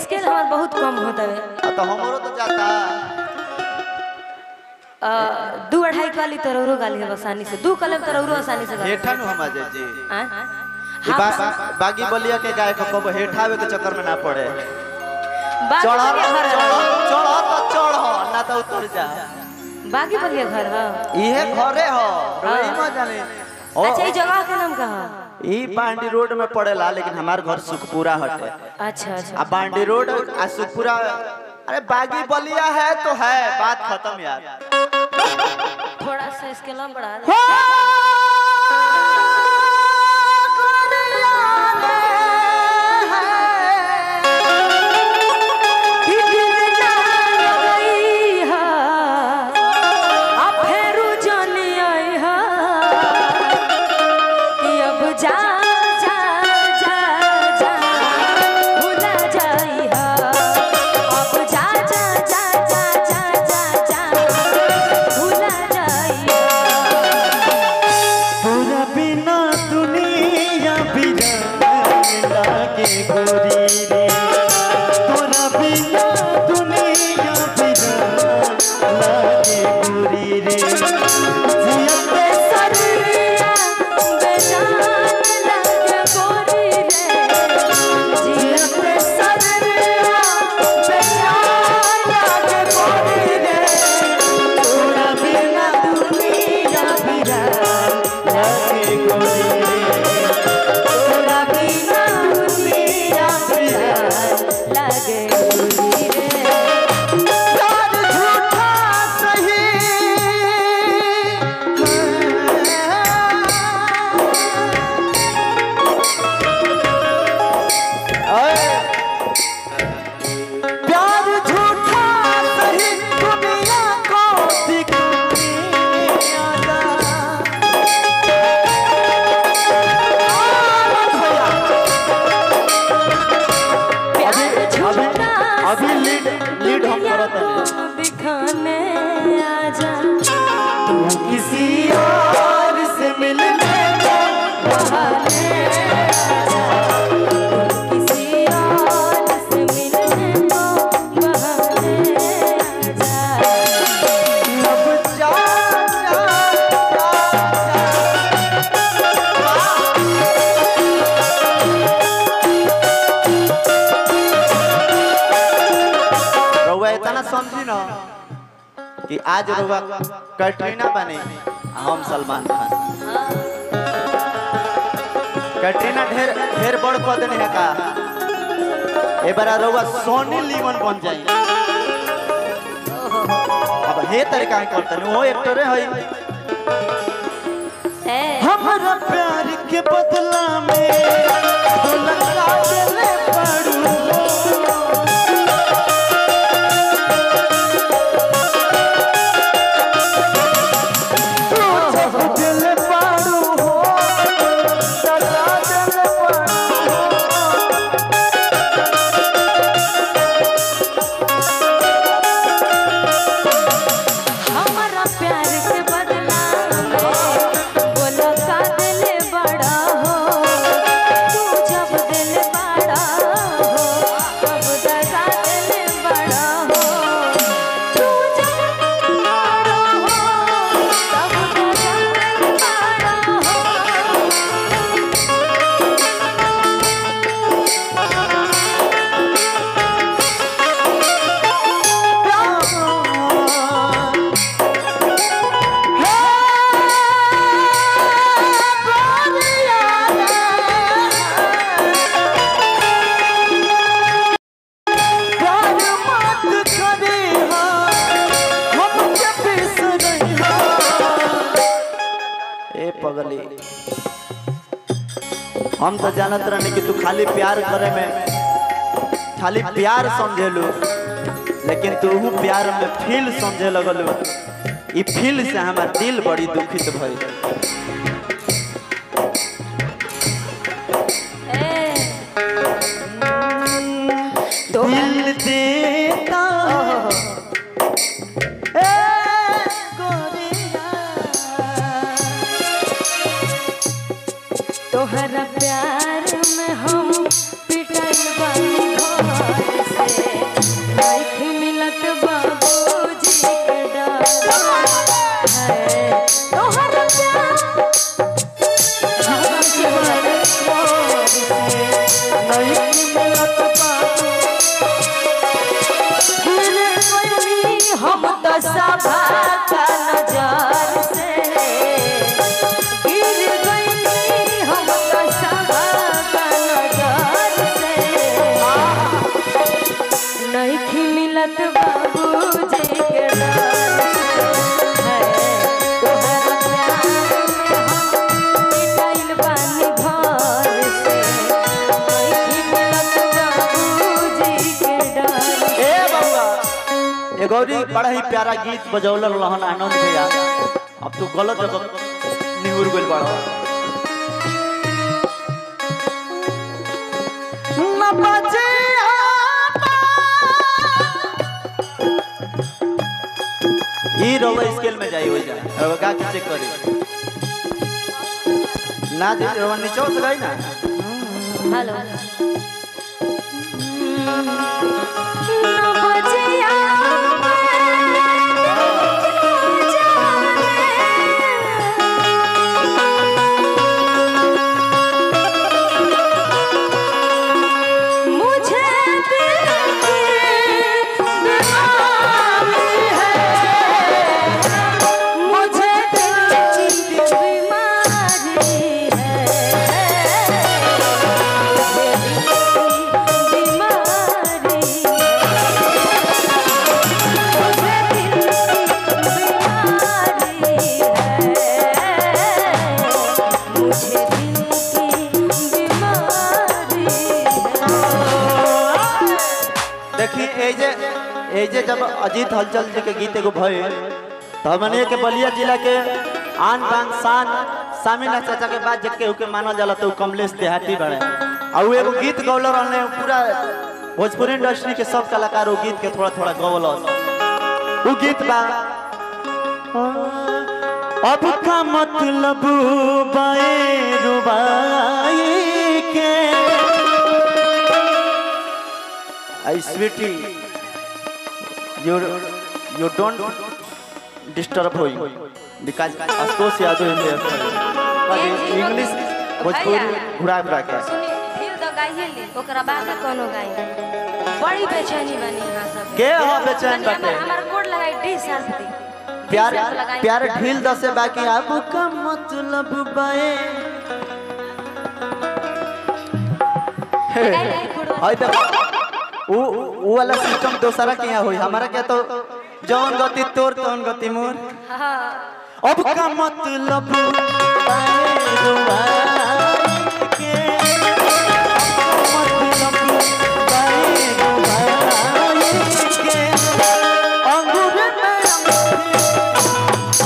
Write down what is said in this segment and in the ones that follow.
Scale हमार बहुत कम होता है आ, तो हमरो तो जाता अ, दू अढ़ाई काली तरौरो गाली है आसानी से दू कलम तरौरो आसानी से गाली हेठा नु हम आ जाए जी हाँ? ई बा, बागी बलिया के गाय को कब हेठावे के चक्कर में ना पड़े बागी चढ़ बलिया घर चढ़ चढ़ तो चढ़ ना तो उतर जा बागी बलिया घर है इहे घरे हो रोई म जाने ओ अच्छा ये जगह के नाम कहा ई बांडी रोड में पड़ेला लेकिन हमार घर सुखपुरा हटे अच्छा अच्छा आ बांडी रोड आ सुखपुरा अरे बागी बलिया है तो है बात खत्म यार थोड़ा सा स्केल हम बढ़ा दे जा जा जा जा भुला जाई हा अब जा जा जा जा जा जा जा भुला जाई हा तोरा बिना दुनिया बिराने लागे गोरी रे तोरा बिना दुनिया बिराने लागे गोरी रे जिया बेसरिया बेजान लगे गोरी रे जिया बेसरिया बेजान लगे गोरी रे तोरा बिना दुनिया बिराने लागे गोरी रे तोरा बिना दुनिया बेजान लगे गोरी रे प्यार झूठा सही प्यार झूठा सही दुनिया को दिखाने आजा प्यार झूठा अभी लीड लीड हम करत हनी दिखाने आजा तू किसी और से मिलने को बहाने आजा किसी और से मिलने को बहाने आजा अब जा जा रउआ इतना समझी ना कि आज रउआ कैटरीना बने आ हम सलमान खान कैटरीना ढेर ढेर बड़ पद है का ए बार रउआ सोनी लीवन बन जाई अब हे तरीका के करतनी वो एक्टरे हई ए हमारा प्यार के बदला में लगा देले पड़ू दिल पाड़ू हो लगा देले पड़ू हमारा प्यार के बदला में बोला का दिल बड़ा हो तू जब दिल बड़ा हो तब दगा दिल बड़ा हो तू जब दिल बड़ा हो तब दगा दिल बड़ा हो ए पगली हम तो जानत रहनी कि तू खाली प्यार करे में खाली प्यार समझेलू लेकिन तू ऊ प्यार में फील समझे लगलू ई फील से हमार दिल बड़ी दुखित भइल तो दिल देता तोहरा प्यार में हम पिटल बानी घर से नहीं मिलत बाबूजी के डार है तोहर प्यार जीवन मोर से नहीं मिलत बाबू गिर गइली हम तो सभा का नजर से गिर गइली हम तो सभा का नजर से नहीं मिलत बाबूजी के डार है तोहरा प्यार में हम मिटाइल बानी घर से नहीं मिलत बाबूजी के डार ए बउआ ए गौरी बड़ा ही प्यारा गीत बजौलर रहन आनंद भैया अब तू गलत जगह निहुर गइल बड़ा न बजे ई रवा स्केल में जाई हो जा रवा का के चेक करी ना जी रवा नीचे से गई ना हेलो बजिया मुझे दिल की बीमारी है मुझे दिल की बीमारी है देखी ए जे ए जे जब अजीत हलचल जी के गीत एगो भए तो हमने के बलिया जिला के आन बान शान सामिना चाचा के बाद जब केहू के मानल जाला तो उ कमलेश देहाती बड़े और उ एगो गीत गौलर रहने पूरा भोजपुरी इंडस्ट्री के सब कलाकार उ गीत के थोड़ा थोड़ा गौलस उ गीत बा अब का मतलब बाए रुबाई के I sweety you you don't disturb होई because Ashutosh Yadav in English Bhojpuri घुरा घुरा के सुनी फिर तो गाइए ली ओकरा बाद में कोनो गाई बड़ी बेचैनी बनी यहाँ सब के हो बेचैन तनी बाटे हमर हमर कोड लगाई डी शार्प दी प्यार D sharp लगाई। प्यार ढील दसे बाकी अब का मतलब बाए लगाई ली कोड हाय देखो उ उ वाला सिस्टम दोसरा के यहाँ होई हमारा क्या तो जौन गति तोर तौन गति मोर हाँ अब का मतलब बाए रुबाई के मतलब बाए रुबाई के अंगूर में अंगूठी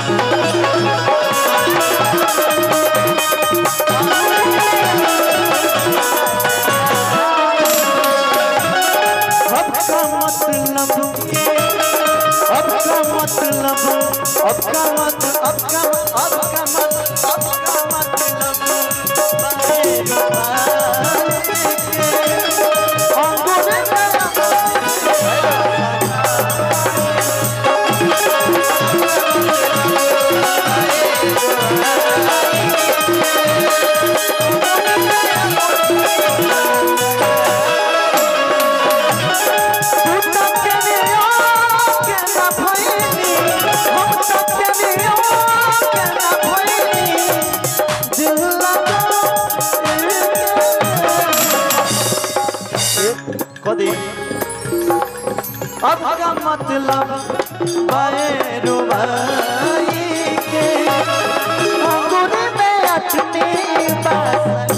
अब का मतलब के अब का मतलब अब का मत अब का अब का मत अब का मतलब बाए रुबाई के अंगूर में कदी अब का मतलब बाए रुबाई के अंगूर में अठनी बास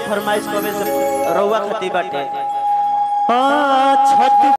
फरमाइश कबे से रउआ खाती बाटे आ छत